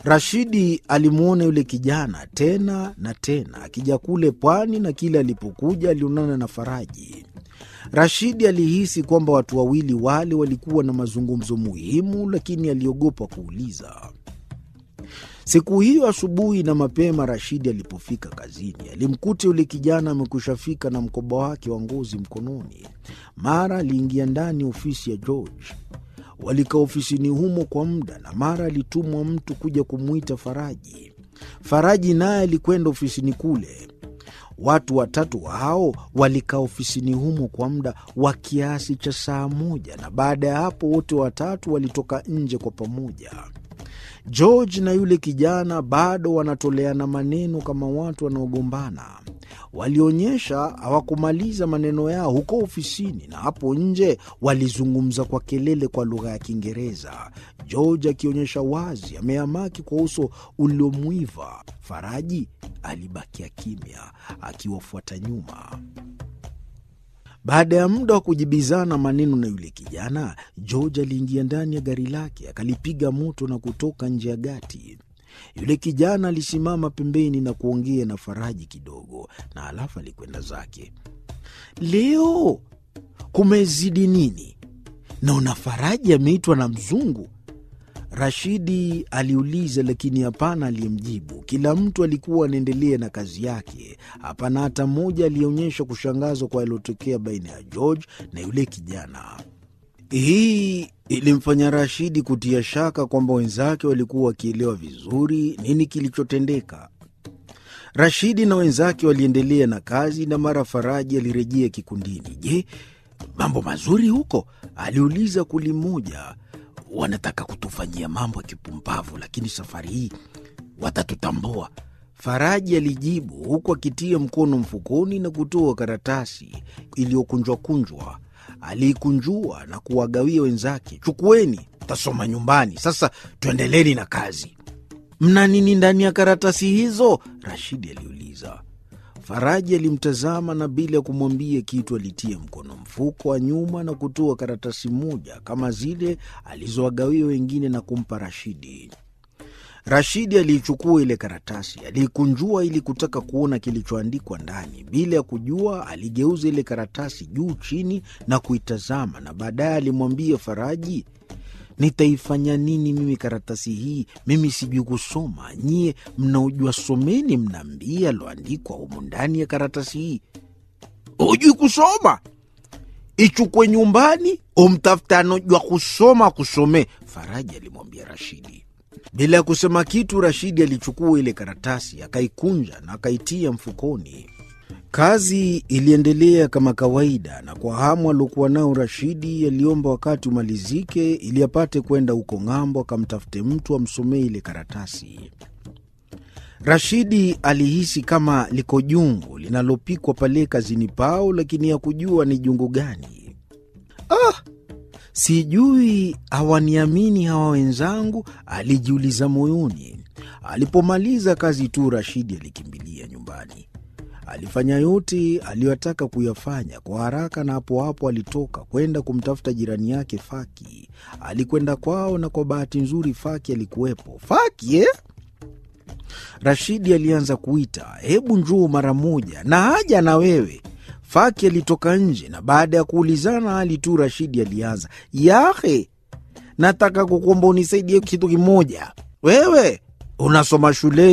Rashidi alimwona yule kijana tena na tena akija kule pwani, na kila alipokuja alionana na Faraji. Rashidi alihisi kwamba watu wawili wale walikuwa na mazungumzo muhimu, lakini aliogopa kuuliza. Siku hiyo asubuhi na mapema, Rashidi alipofika kazini, alimkuta yule kijana amekwishafika na mkoba wake wa ngozi mkononi. Mara aliingia ndani ofisi ya George. Walikaa ofisini humo kwa muda, na mara alitumwa mtu kuja kumwita Faraji. Faraji naye alikwenda ofisini kule. Watu watatu hao walikaa ofisini humo kwa muda wa kiasi cha saa moja, na baada ya hapo wote watatu walitoka nje kwa pamoja. George na yule kijana bado wanatoleana maneno kama watu wanaogombana. Walionyesha hawakumaliza maneno yao huko ofisini, na hapo nje walizungumza kwa kelele kwa lugha ya Kiingereza, George akionyesha wazi ameamaki kwa uso uliomwiva. Faraji alibakia kimya akiwafuata nyuma. Baada ya muda wa kujibizana maneno na yule kijana, George aliingia ndani ya gari lake akalipiga moto na kutoka nje ya gati. Yule kijana alisimama pembeni na kuongea na Faraji kidogo, na alafu alikwenda zake. Leo kumezidi nini? Naona Faraji ameitwa na mzungu. Rashidi aliuliza, lakini hapana aliyemjibu. Kila mtu alikuwa anaendelea na kazi yake. Hapana hata mmoja aliyeonyesha kushangazwa kwa yaliyotokea baina ya George na yule kijana. Hii ilimfanya Rashidi kutia shaka kwamba wenzake walikuwa wakielewa vizuri nini kilichotendeka. Rashidi na wenzake waliendelea na kazi, na mara Faraji alirejea kikundini. Je, mambo mazuri huko? aliuliza kuli mmoja. Wanataka kutufanyia mambo ya kipumbavu, lakini safari hii watatutambua, Faraji alijibu huku akitia mkono mfukoni na kutoa karatasi iliyokunjwakunjwa. Aliikunjua na kuwagawia wenzake. Chukueni, tasoma nyumbani. Sasa tuendeleni na kazi. Mna nini ndani ya karatasi hizo? Rashidi aliuliza. Faraji alimtazama na bila ya kumwambia kitu alitia mkono mfuko wa nyuma na kutoa karatasi moja kama zile alizowagawia wengine na kumpa Rashidi. Rashidi aliichukua ile karatasi, aliikunjua ili kutaka kuona kilichoandikwa ndani. Bila ya kujua, aligeuza ile karatasi juu chini na kuitazama, na baadaye alimwambia Faraji, nitaifanya nini mimi karatasi hii? Mimi sijui kusoma. Nyie mnaojua someni, mnaambia aloandikwa humu ndani ya karatasi hii. Hujui kusoma? Ichukwe nyumbani, umtafuta anojua kusoma kusomee, Faraji alimwambia Rashidi. Bila ya kusema kitu, Rashidi alichukua ile karatasi akaikunja na akaitia mfukoni. Kazi iliendelea kama kawaida, na kwa hamu aliokuwa nao Rashidi aliomba wakati umalizike ili apate kwenda huko ng'ambo akamtafute mtu amsomee ile karatasi. Rashidi alihisi kama liko jungu linalopikwa pale kazini pao, lakini hakujua ni jungu gani. Ah, sijui hawaniamini hawa wenzangu, alijiuliza moyoni. Alipomaliza kazi tu, Rashidi alikimbilia nyumbani. Alifanya yote aliyotaka kuyafanya kwa haraka, na hapo hapo alitoka kwenda kumtafuta jirani yake Faki. Alikwenda kwao, na kwa bahati nzuri Faki alikuwepo. Faki eh? Rashidi alianza kuita, hebu njoo mara moja, na haja na wewe. Faki alitoka nje, na baada ya kuulizana hali tu, Rashidi alianza, yahe, nataka kukuomba unisaidie kitu kimoja. Wewe unasoma shuleni